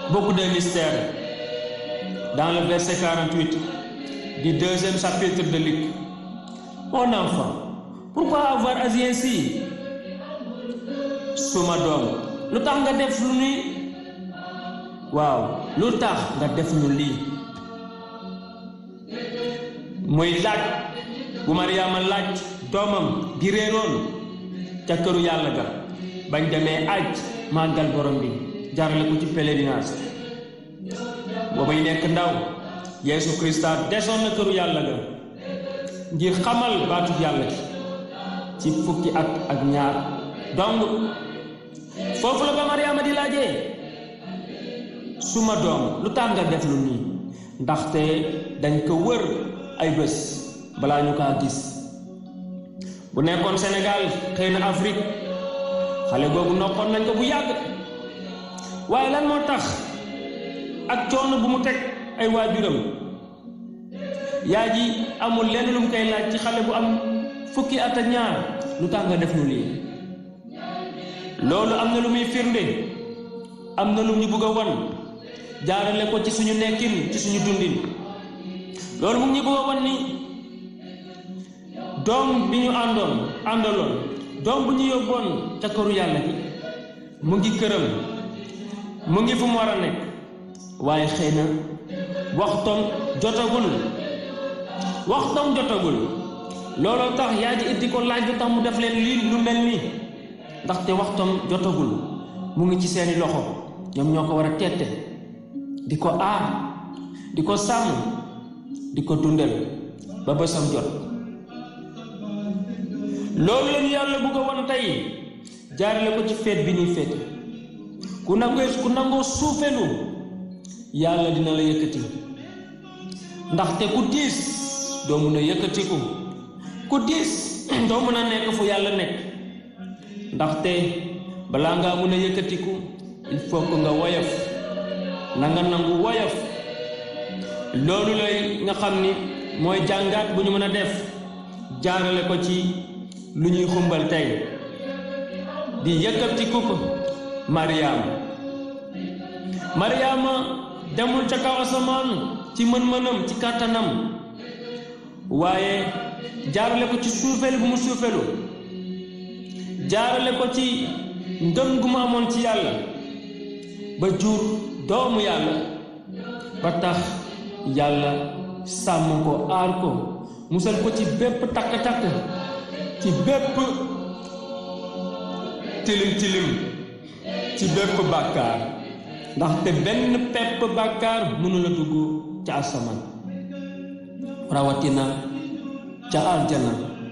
beaucoup de mystères dans le verset 48 du deuxième chapitre de Luc. Mon enfant, pourquoi avoir agi ainsi? suma doom lu tax nga def lu ni waaw lu tax nga def ñu lii muy laaj bu Mariama laaj doomam bi réeroon ca këru yàlla ga bañ demee aj màggal borom bi jarale ko ci pèlerinage booba yi nekk ndaw Yeesu Krista desoon na këru yàlla ga ngir xamal baatu yàlla gi ci fukki at ak ñaar donc foofu la ba Mariama di laajee suma doom lu tax nga def lu nii ndaxte dañ ko wër ay bés balaa ñu kaa gis bu nekkoon Sénégal xëy na Afrique xale boobu noppoon nañ ko bu yàgg waaye lan moo tax ak coono bu mu teg ay waajuram yaa ji amul lenn lu mu koy laaj ci xale bu am fukki at ak ñaar lu tax nga def nu lii loolu am na lu muy firnde am na lu ñu bëgg a wan jaarale ko ci suñu nekkin ci suñu dundin loolu mu ngi ñu bëgg a wan ni doom bi ñu àndoon àndaloon doom bu ñu yóbboon ca këru yàlla gi mu ngi këram mu ngi fu mu war a nekk waaye xëy na waxtoom jotagul waxtoom jotagul looloo tax yaa ji it di ko laaj lu tax mu def leen lii lu mel nii ndaxte waxtoom jotagul mu ngi ci seeni loxo ñoom ñoo ko war a tette di ko aar di ko sàmm di ko dundal ba bësam jot loolu lañu yàlla bugg a won tey jaarale ko ci feet bi ñuy feet ku nangoo ku nangoo suufelu yàlla dina la yëkkati ndaxte ku diis doo mun a yëkkatiku ku diis doo mën a nekk fu yàlla nekk ndaxte balaa ngaa mun a yëkkatiku il faut que nga woyof na nga nangu woyof loolu lay nga xam ni mooy jàngaat bu ñu mën a def jaarale ko ci lu ñuy xumbal tey di yëkkatiku ko Mariama Mariama demul ca kaw asamaan ci mën-mënam ci kàttanam waaye jaarale ko ci suufeel bu mu suufelu jaarale ko ci ngëm gu mu amoon ci yàlla ba jur doomu yàlla ba tax yàlla sàmm ko aar ko musal ko ci bépp takk-takk ci bépp tilim-tilim ci bépp bàkkaar ndaxte benn pepp bàkkaar mënula dugg ca asamaan rawatina ca aljana